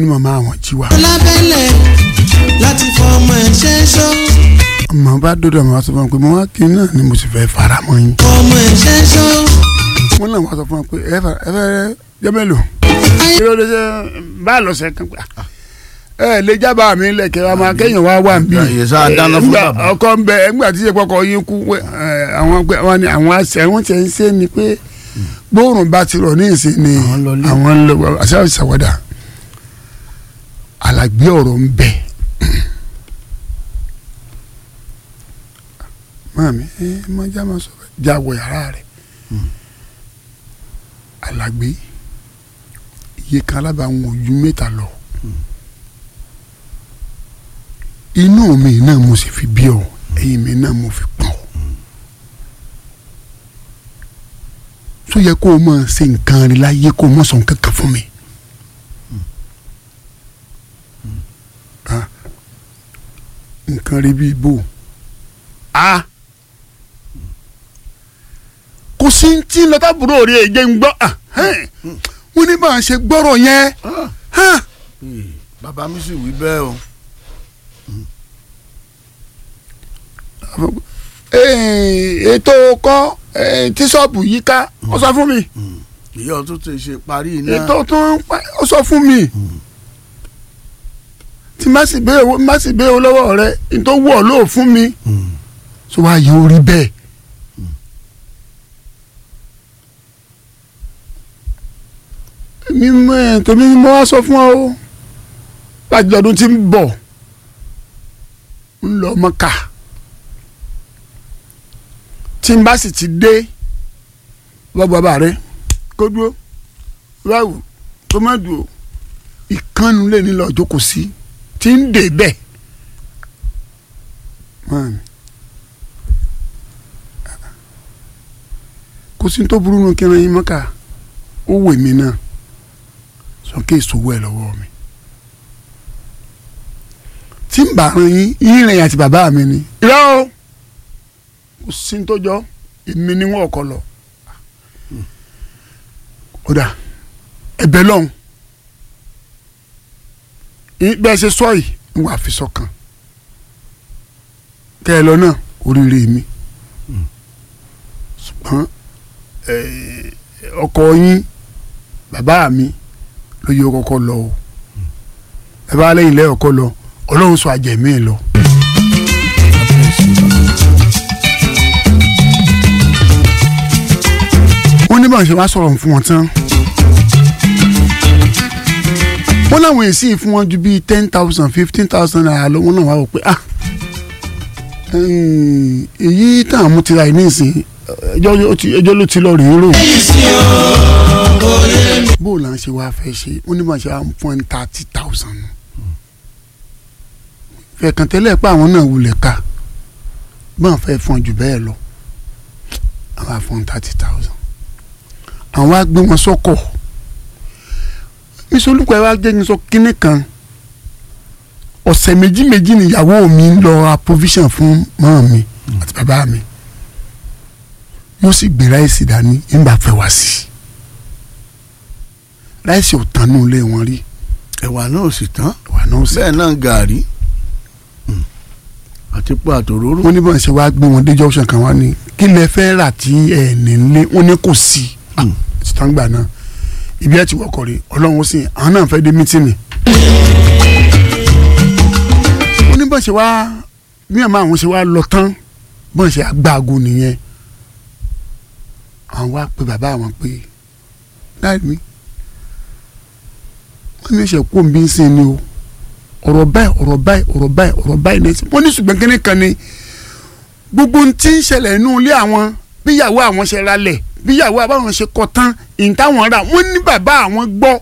ní màmá àwọn jí wa. lábẹ́lẹ̀ láti fọmọ ẹ̀ ṣe é ṣó ọmọ bá dọ́dọ̀ màá sọ fún mi pé mo wá kí náà ni mo sì fẹ́ fara mọ́ yín. fọmọ ẹ̀ ṣe é ṣó. wọ́n náà wá sọ fún mi pé ẹ fẹ́ ẹ fẹ́ jẹ́ mélòó. kí ló dé ṣe bá a lọ sẹ́ kan pé ẹ lè jábà mí lẹ̀kẹ́ wa máa kéèyàn wá wà bí. Ìyá sáà dáná fún Ńgbà bàbá. ọkọ ń bẹ ẹgbà tí ìyẹpọkọ yín kú pé, ẹ, àwọn pé wọn ni àwọn àṣẹ wọn ti ń ṣe ni pé gbóòrùn bá ti rọ̀ ní ìsìn ni Àwọn lọ lé. àwọn ń lọ àṣà ìṣàwádà alàgbé ọ̀rọ̀ ń bẹ. Màmí ẹ má já máa sọ bẹ́ẹ̀ já wọ yàrá rẹ̀ alàgbé iye kan alábàáwọn ojú mẹ́ta lọ inú mi náà mo sì fi bí ọ ẹ̀yìn mi náà mo fi pọ̀ tó yẹ kó o máa ṣe nǹkan rí láyé kó o máa sọ nǹkan kan fún mi. Ah, nǹkan rí bíi bò a kò sí tí lọ́tàbúrò rí èjé ń gbọ́ ah, hẹ́n. wọ́n ní bá a ṣe gbọ́rọ̀ yẹn. hàn. Ee, bàbá mi sì wí bẹ́ẹ̀ o. Eh, ètò kọ́ eh, tí ṣọ́ọ̀bù yìí ká ó sọ fún mi ìyá ọtún ti ṣe parí iná. ètò tó ń pa ó sọ fún mi tí má sì bẹ́ẹ̀ owó má sì bẹ́ẹ̀ owó lọ́wọ́ rẹ tó wọ̀ ló fún mi Mm. tó wá yẹ orí bẹ́ẹ̀. mi mọ ẹ tèmi ni mo wá sọ fún ọ o láti ọdún tí ń bọ̀ ń lọ Mọ́kà tí n bá sì ti dé wọ́n bàbá rẹ kó dúró ráwù tó má dúró ìkànnù lè ní lọ jókòó sí tí ń dè bẹ́ẹ̀. Man. kò sí tó burú nù kí n yín Mọ́kà ó wè mí náà sọ́kè ìṣòwò ẹ̀ lọ́wọ́ mi tí n bá ran yín yín rìn àti bàbá mi ni irọ́ o kò sí tó jọ èmi ni wọn kọ lọ kódà ẹ̀bẹ̀ lọhùn bẹ́ẹ̀ ṣe sọ yìí ń wà fi sọ́kàn kẹ́ ẹ lọ náà oríire mi ṣùgbọ́n eh, ọkọ yín bàbá mi ló yẹ kọ́kọ́ lọ o bàbá lẹ́yìn lẹ́yìn ọkọ lọ ọlọ́run sọ àjẹmí lọ. wọ́n ní báwọn ṣe wá sọ̀rọ̀ fún wọn tán wọ́n láwọn èsì fún wọn ju bíi ten thousand fifteen thousand naira lọ wọ́n náà wá wò pé ah ẹ̀yìn, èyí tàn mú tira yìí nísìnyí ẹjọ́ ló ti- ẹjọ́ ló ti lọ rèé rò bó o là ń ṣe wá fẹ́ ṣe wọ́n ní báwọn ṣe wá fún ẹni thirty thousand fẹ̀kàn tẹ́lẹ̀ pé àwọn náà wulẹ̀ ká báwọn fẹ́ fún ọ jù bẹ́ẹ̀ lọ àwọn àfọ̀n thirty thousand àwọn á gbé wọn sọ́kọ̀ mísọlùkọ́ ẹ wá jẹ́ ní sọ kínní kan ọ̀sẹ̀ méjì méjì níyàwó mi ń lọ ra provision fún mọ́ mi àti bàbá mi yóò sì gbé ráìsì dání nígbà fẹ́ wá sí ráìsì ò tán nù lé wọn rí ẹ̀wà náà ò sì tán wà náà sì bẹ́ẹ̀ náà gàrí Mm. àti pé àtòróró. wọ́n ní bọ́n ṣe wá gbé wọn dé junction kan wá ní kí lẹ fẹ́ rà tí ẹ̀ ní lé wọ́n ní kò sí Mm. sítángbà náà ibi ẹ̀ ti wọkọ̀ rí ọlọ́run ó sì àwọn náà fẹ́ dé mítìnì. wọ́n ní bọ́n ṣe wá bí àmọ́ àwọn ṣe wá lọ tán bọ́n ṣe àgbàgo nìyẹn àwọn wá pe bàbá àwọn pé láì mí wọ́n ní ṣe kó bí ń sìn ni o ọ̀rọ̀ báyìí ọ̀rọ̀ báyìí ọ̀rọ̀ báyìí ọ̀rọ̀ báyìí nẹ́sìn wọ́n ní ṣùgbọ́n kínní kan ni gbogbo ohun tí ń ṣẹlẹ̀ nínú ilé àwọn bíyàwó àwọn ṣe ralẹ̀ bíyàwó àbáwọn ṣe kọ tán ìtàwọn rà wọ́n ní bàbá àwọn gbọ́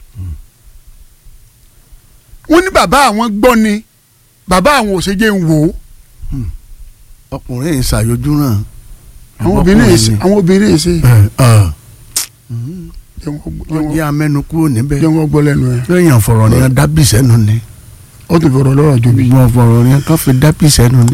wọ́n ní bàbá àwọn gbọ́ ni bàbá àwọn ò ṣe jẹ́ ń wò ó ọkùnrin yìí ṣàyọjú náà. àwọn obìnrin yìí ṣe àwọn obìnrin yìí ṣe jẹ́ wọ́n gbọ́- jẹ́ wọ́n wọ́n- jẹ́ amẹ́nu kúrò níbẹ̀. jẹ́ wọ́n gbọ́ lẹ́nu ẹ̀ lẹ́yìn ọ̀fọ̀rọ̀ ni dábì sẹ́nu ni. ó tún fọ̀rọ̀ lọ́rọ̀ jù bí. wọ́n fọ̀rọ̀ ni kán fi dábì sẹ́nu ni.